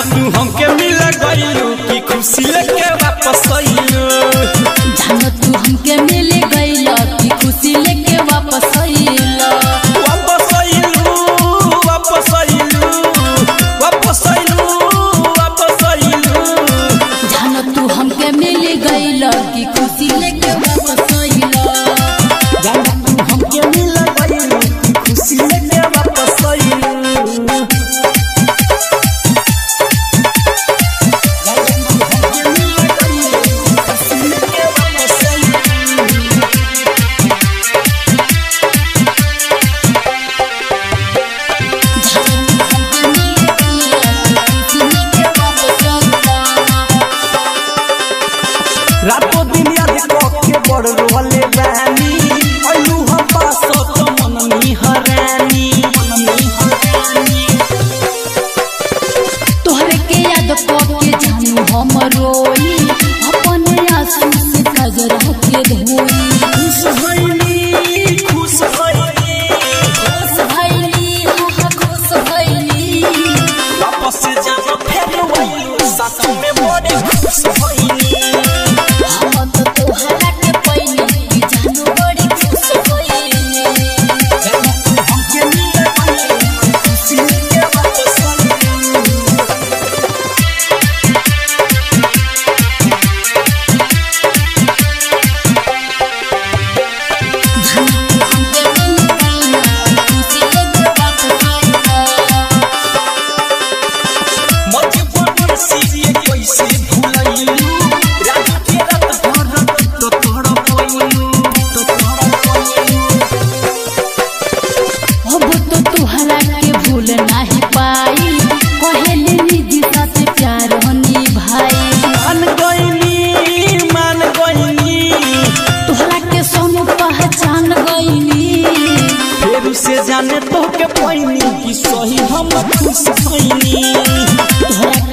तू हमके मिल गइलू की खुशी लेके वापस अइलू जानो तू हमके मिल गइल की खुशी लेके वापस आइल वापस अइलू वापस अइलू वापस अइलू वापस अइलू जानो तू हमके मिल गइल की खुशी लेके वापस आइल जाना तू हमके मिल गइलू की खुशी लेके वापस अइलू रातो दिन याद के बड़ रोले रानी अइलू हम पास तो मन निहरानी मन निहरानी तोहरे के याद के जानू हम रोई अपने आंसू से कजरा के धोई खुश भइली खुश भइली खुश भइली हाँ खुश भइली वापस जाना फेर वही साथ में बड़े खुश भइली हम तो तोहरा के पइली कि जानू बड़ी खुश भइली हमके मिल गइली खुशी के वापस अइलू मजबूर सीरिये कैसे भूलैलू रात के रात भर तो तोड़ पइलू तो तोड़ पइलू अब तो तुहरा के भूल नाही पाई कहेले निजी साथ प्यार हनी भाई मान गइली मान गइली तुहरा के सोनू पहचान गईली फेर से जाने तो के पैनी कि सही हम खुश भइनी तुहरा